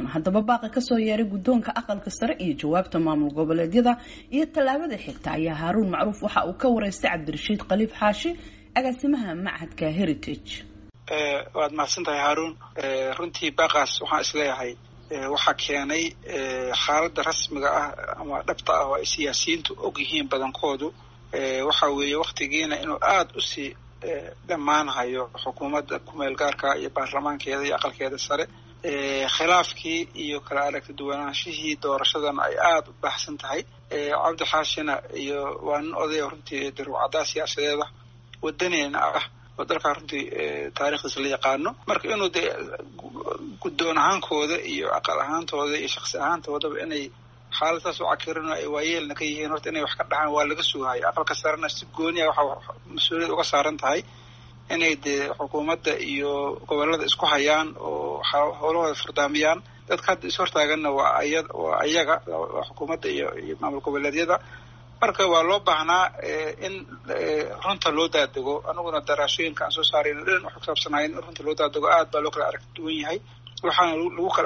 washington haddaba baaqa kasoo yeeray guddoonka aqalka sare iyo jawaabta maamul goboleedyada iyo tallaabada xigta ayaa haaruun macruuf waxa uu ka wareystay cabdirashiid khaliif xaashi agaasimaha machadka heritage waad mahadsan tahay haaruun runtii baaqaas waxaan isleeyahay waxaa keenay xaaladda rasmiga ah ama dhabta ah oo ay siyaasiyiintu og yihiin badankoodu waxa weeye waktigiina inuu aada usii dhammaanhayo xukuumadda kumeel gaarka iyo baarlamaankeeda iyo aqalkeeda sare khilaafkii iyo kala aragti duwanaanshihii doorashadana ay aada u baahsan tahay cabdi xaashina iyo waa nin odaya runtii daruucaddaa siyaasadeeda wadaneena ah oo dalkaa runtii taarikhdiisa la yaqaano marka inuu dee guddoon ahaankooda iyo aqal ahaantooda iyo shaksi ahaantoodaba inay xaaladaas u cakirino ay waayeelna ka yihiin horta inay wax ka dhahaan waa laga sugahayo aqalka sarena si gooniya waxa mas-uuliyad uga saaran tahay inay dee xukuumadda iyo gobolada isku hayaan oo howlahooda furdaamiyaan dadka hadda ishortaaganna waa aya waa ayaga waa xukuumadda iyo iyo maamul goboleedyada marka waa loo baahnaa in runta loo daadego aniguna daraashooyinka aan soo saarayno dhan wax kusaabsanayn in runta loo daadego aad baa loo kala aragti duwan yahay waxaana lagu kala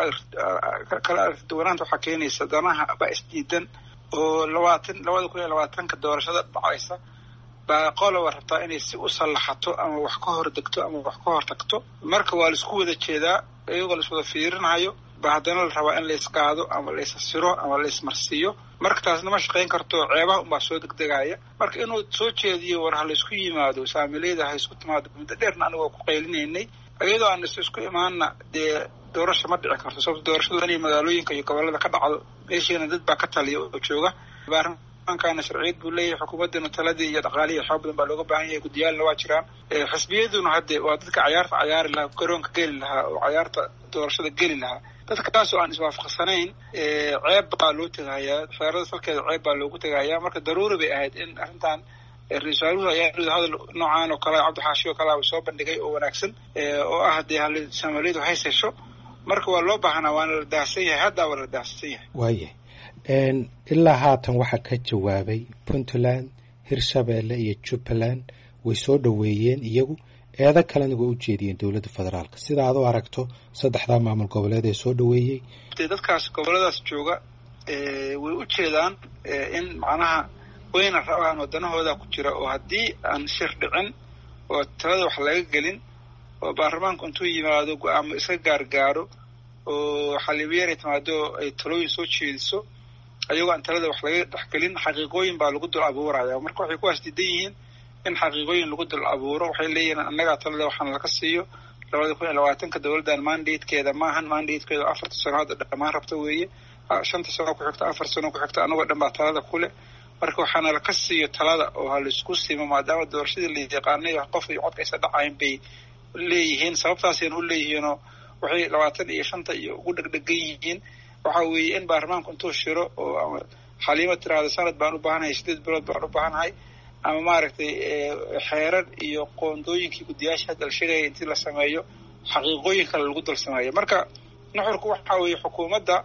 kala aragti duwanaanta waxaa keenaysa danaha baa isdiidan oo labaatan labada kun iyo labaatanka doorashada dhacaysa baa qoloba rabtaa inay si u sallaxato ama wax ka hor degto ama wax ka hor tagto marka waa laisku wada jeedaa iyagoo laiswada fiirinayo ba haddana la rabaa in laisqaado ama laisasiro ama laismarsiiyo marka taasna ma shaqayn karto ceebaha unbaa soo degdegaya marka inuu soo jeediyo war ha laysku yimaado saamileyda ha isku timaado muddo dheerna anigoo ku qaylinaynay iyadoo aan is isku imaanna dee doorasha ma dhici karto sababto doorashadu inay magaalooyinka iyo gobolada ka dhacdo meeshiina dad baa ka taliya oo jooga baarlamaankaana sharciyad buu leeyahay xukuumaddana taladii iyo dhaqaalihii xoog badan baa looga baahan yahay guddiyaalna waa jiraan xisbiyaduna hadde waa dadka cayaarta cayaari lahaa garoonka geli lahaa oo cayaarta doorashada geli lahaa dadkaasoo aan iswaafaqsanayn ceeb baa loo tegahayaa xeerada salkeeda ceeb baa loogu tegahayaa marka daruuri bay ahayd in arrintan ra-isul waaruhu ayaa hadal noocaan oo kale cabdixaashi oo kale soo bandhigay oo wanaagsan oo ah dee hal soomaaliyadu hays hesho marka waa loo baahnaa waana la daahsan yahay haddaa waa la daahsan yahay waaya ilaa haatan waxaa ka jawaabay puntland hirshabeelle iyo jubbaland way soo dhoweeyeen iyagu eedo kalena way u jeediyeen dowladda federaalka sida aad u aragto saddexdaa maamul goboleed ee soo dhoweeyey dee dadkaas goboladaas jooga way u jeedaan in macnaha wayna rabaan waddanahooda ku jira oo haddii aan shir dhicin oo talada wax laga gelin oo baarlamaanku intuu yimaado go-aamo iska gaargaaro oo xaliibyeenay timaado ay talooyin soo jeediso ayagoo aan talada wax laga dhexgelin xaqiiqooyin baa lagu dul abuuraya marka waxay kuwaas diidan yihiin in xaqiiqooyin lagu dul abuuro waxay leeyihiin annagaa talada waxaana laga siiyo labada kun iyo labaatanka dowladdan mandatekeeda maahan mandatekeeda afarta sano hadda dhammaan rabta weeye shanta sano ku xigta afar sano ku xigta anagoo dhan baa talada kule marka waxaana laka siiyo talada oo ha laisku simo maadaama doorashadii la yaqaanay qof iyo codka aysa dhacayn bay leeyihiin sababtaasayna u leeyihiinoo waxay labaatan iyo shanta iyo ugu dhegdhegan yihiin waxa weeye in baarlamaanku intuu shiro oo xaliimo tiraahdo sanad baan u baahanahay sideed bilood baan u baahanahay ama maaragtay xeerar iyo qoondooyinkii guddiyaasha hadda la sheegaya intii la sameeyo xaqiiqooyin kale lagu dul sameeyo marka nuxurku waxa weeye xukuumadda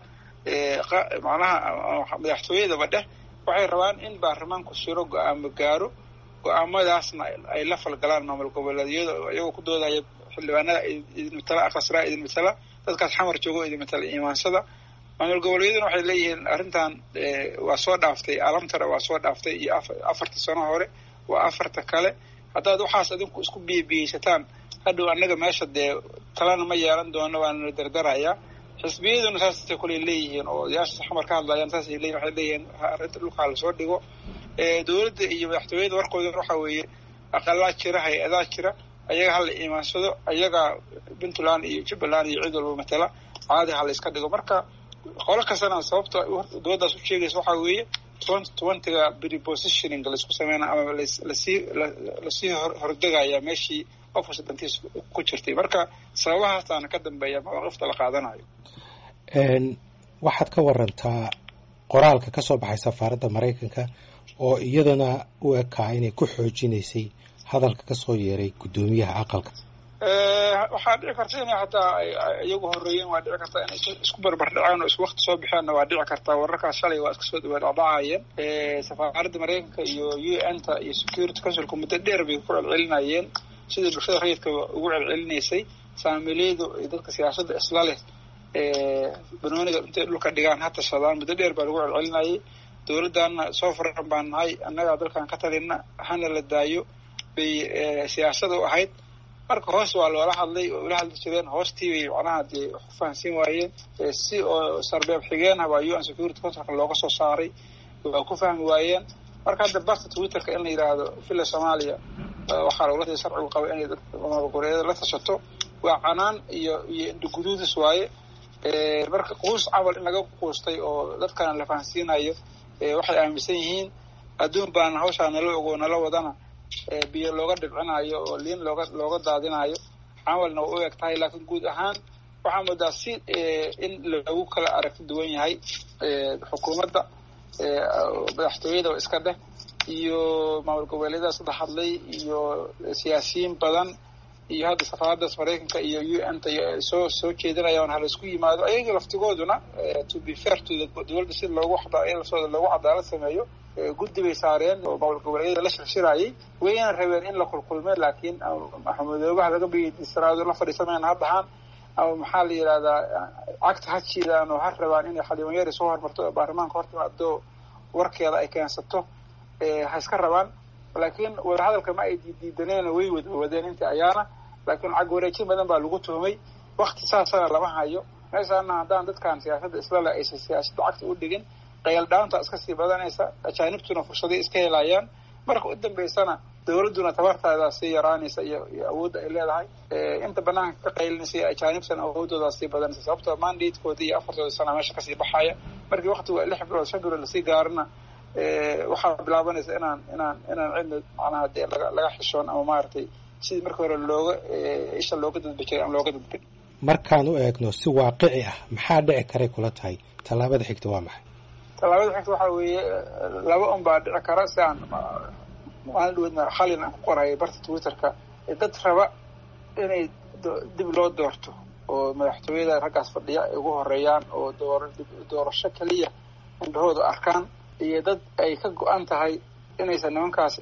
macnaha madaxtooyadaba dheh waxay rabaan in baarlamaanku shiro go-aamo gaaro go-aamadaasna ay la falgalaan maamul goboleedyada iyagoo ku doodaya xildhibaanada idin matala aqasraa idin matala dadkaas xamar joogo idin matala imaansada maamul goboleedyaduna waxay leeyihiin arrintan waa soo dhaaftay alamtara waa soo dhaaftay iyo afarta sano hore waa afarta kale haddaad waxaas adinku isku biyabiyeysataan hadhow annaga meesha dee talana ma yeelan doono waanala dardarayaa xisbiyaduna saasay kule leeyihiin oo odayaasha xamar ka hadlayaan saasay leeyihin waxay leeyihiin arrinta dhulkaa lasoo dhigo dowladda iyo madaxtooyada warkooda waxa weeye aqalaa jira hay-adaa jira ayaga hala imaansado ayaga puntland iyo jubbaland iyo cid walba matala caadi ha la iska dhigo marka qolo kastana sababta dowladdaas u sheegaysa waxaa weeye twenty twentyga prepositioning laisku sameyna ama lasii lasii hordegaya meeshii qof kasta dantiis ku jirtay marka sababahaasaana ka dambeeya mawaaqifta la qaadanayo waxaad ka warantaa qoraalka ka soo baxay safaaradda maraykanka oo iyadana u ekaa inay ku xoojinaysay hadalka ka soo yeeray guddoomiyaha aqalka waxaa dhici karta inay hataa iyagu horeeyeen waa dhici kartaa inay isku barbardhaceen oo isku wakti soo bixeenna waa dhici kartaa wararkaas shalay waa iska soo dhaadhacayeen safaaradda maraykanka iyo u n ta iyo security councilka muddo dheer bay ku celcelinayeen sidai bulshada rayidka ugu celcelinaysay saamileydu iyo dadka siyaasadda isla leh banooniga intay dhulka dhigaan ha tashadaan muddo dheer baa lagu celcelinayay dowladdaana soo furan baan nahay annagaa dalkan ka talina hana la daayo bay siyaasada u ahayd marka hoos waa loola hadlay oo ula hadli jireen hoostii bay macnaha dee wax ku fahansiin waayeen si oo sarbeeb xigeenah waa u n security contract looga soo saaray waa ku fahmi waayeen marka hadda barta twitterka in la yidhaahdo villa soomaaliya waxaa lagula sharcigu qaba inay goboleedyada la tashato waa canaan iyo iyo indhaguduudis waaye marka quus camal in laga quustay oo dadkana la fahansiinayo waxay aaminsan yihiin adduun baana hawshaa nala ogo nala wadana biyo looga dhibcinayo oo liin looga looga daadinayo camalna waa u eg tahay laakiin guud ahaan waxaa moodaa si in lagu kala aragti duwan yahay xukuumadda madaxtooyada iska dheh iyo maamul goboleedyada saddex hadlay iyo siyaasiyiin badan iyo hadda safaaradaas maraykanka iyo u n ta soo soo jeedinayaan hala isku yimaado ayaga laftigooduna to be fair to dowladda si loogu laftooda loogu cadaalad sameeyo guddi bay saareen oo maamul goboleedyada la shirshirayay wayna rabeen in la kulkulmeen laakiin maxamudoobaha laga biyisraado la fadhiisamayaan ha dhahaan ama maxaa la yidhahdaa cagta ha jiidaan oo ha rabaan inay xildhibaanyari soo hormarto oo baarlamaanka hortimaado warkeeda ay keensato ha iska rabaan laakiin wadahadalka ma ay diidaneen way wadwadeen intii ayaana laakiin cag wareejin badan baa lagu tuhmay wakti saasana lama hayo meeshaana haddaan dadkan siyaasadda islale aysan siyaasadda cagta u dhigin qayaldhaanta iska sii badanaysa ajaanibtuna fursaday iska helayaan marka u dambeysana dowladduna tabartaadaa sii yaraanaysa iyo iyo awoodda ay leedahay inta banaanka ka qaylinaysa ajaanibtana awoodoodaa sii badanaysa sababtoo mandatekoodii iyo afartooda sana meesha kasii baxaya markii waktigu lix bilood shan bilood lasii gaarana waxaa bilaabanaysa inaan inaan inaan cidna macnaha dee laga laga xishoon ama maaragtay sidii markii hore looga isha looga dadbi jiray ama looga dadbin markaan u eegno si waaqici ah maxaa dhici karay kula tahay tallaabada xigta waa maxay tallaabada xigta waxaa weeye laba un baa dhici kara si aan maalin dhaweedna khalin aan ku qorayay barta twitterka dad raba inay dib loo doorto oo madaxtooyada raggaas fadhiya ay ugu horeeyaan oo door doorasho keliya indhahooda arkaan iyo dad ay ka go-an tahay inaysan nimankaas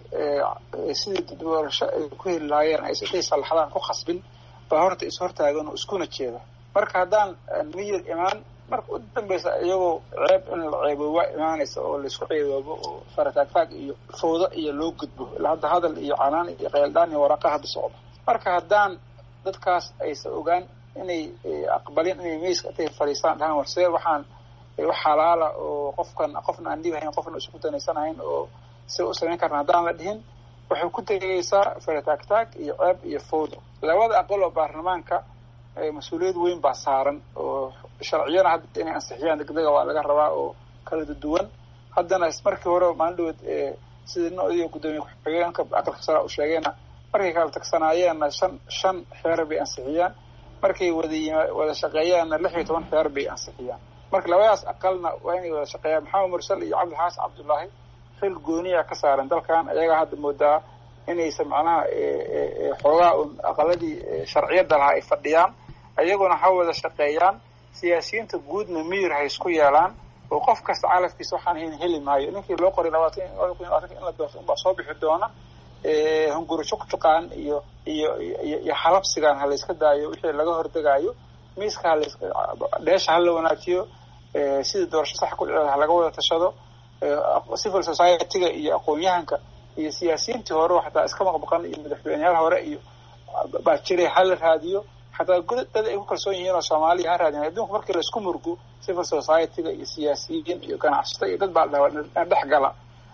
sidii doorasho ay ku heli lahaayeen aysan intay sallaxdaan ku khasbin baa horta is hortaagan oo iskuna jeeda marka haddaan miyir imaan marka u dambeysa iyagoo ceeb in la ceebooba imaanaysa oo laisku ceeboobo oo farataagtaag iyo fawdo iyo loo gudbo ilaa hadda hadal iyo canaan iyo qayldhaan iyo waraaqa hadda socda marka haddaan dadkaas aysan ogaan inay aqbalin inay meyska intay fadhiistaan dhahaan warsee waxaan wax xalaala oo qofkan qofna aan dhibahayn qofna isku danaysanahayn oo si u samayn karna haddaan la dhihin waxay ku tegaysaa farataagtaag iyo ceeb iyo fawdo labada aqal oo baarlamaanka mas-uuliyad weyn baa saaran oo sharciyana hadda inay ansixiyaan degdega waa laga rabaa oo kala duwan haddana markii hore maalin dhaweed sidii nodiyo guddoomiye ku-xigeenka aqalka sare u sheegayna markay kala tagsanaayeenna shan shan xeer bay ansixiyaan markay wada wada shaqeeyaanna lix iyo toban xeer bay ansixiyaan marka labadaas aqalna waa inay wada shaqeeyaan maxamed mursal iyo cabdilxaasan cabdullaahi xil gooniya ka saaran dalkan ayagaa hadda moodaa inaysan macnaha xoogaa un aqaladii sharciyadda lahaa ay fadhiyaan ayaguna ha wada shaqeeyaan siyaasiyiinta guudna miyir ha isku yeelaan oo qof kasta calafkiisa waxaan hayn heli maayo ninkii loo qoray labaatan in la doorto unbaa soo bixi doona hunguri juqjuqaan iyo iyo iyo xalabsigan ha layska daayo wixii laga hordegaayo miiska halays dheesha hala wanaajiyo sidii doorasho sax ku dhiceeda ha laga wada tashado civil society-ga iyo aqoon-yahanka iyo siyaasiyiintii hore xataa iska maqmaqan iyo madaxweyneyaal hore iyo baa jiray hala raadiyo xataa dad ay ku kalsoon yihiin oo soomaaliya ha raadin adduunku markii laisku murgo civil society-ga iyo siyaasiyiin iyo ganacsato iyo dad baa la dhex gala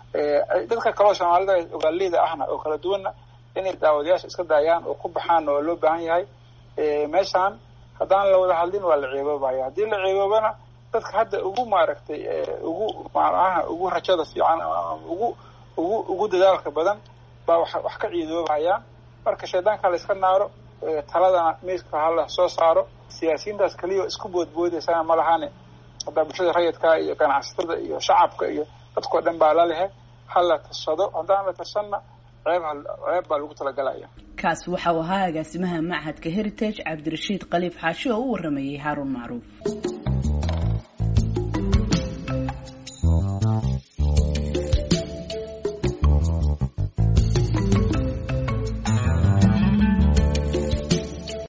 dadka kaleo soomaalida ogaaleyda ahna oo kala duwanna inay daawadayaasha iska daayaan oo ku baxaan oo loo baahan yahay meeshaan haddaan la wada hadlin waa la ceeboobaya haddii la ceeboobana dadka hadda ugu maaragtay ugu macnaha ugu rajada fiican ugu ugu ugu dadaalka badan baa wax wax ka ciidoobayaan marka shaydaanka la iska naaro taladana miiska hala soo saaro siyaasiyiintaas keliya isku boodboodaysana ma lahane haddaa bulshada rayidka iyo ganacsatada iyo shacabka iyo dadkao dhan baa la lehe hala tashado haddaan la tashanna ceeb ceeb baa lagu talagalaya kaas waxa uu ahaa agaasimaha machadka heritage cabdirashiid khaliif xaashi oo u waramayay haaruun macruuf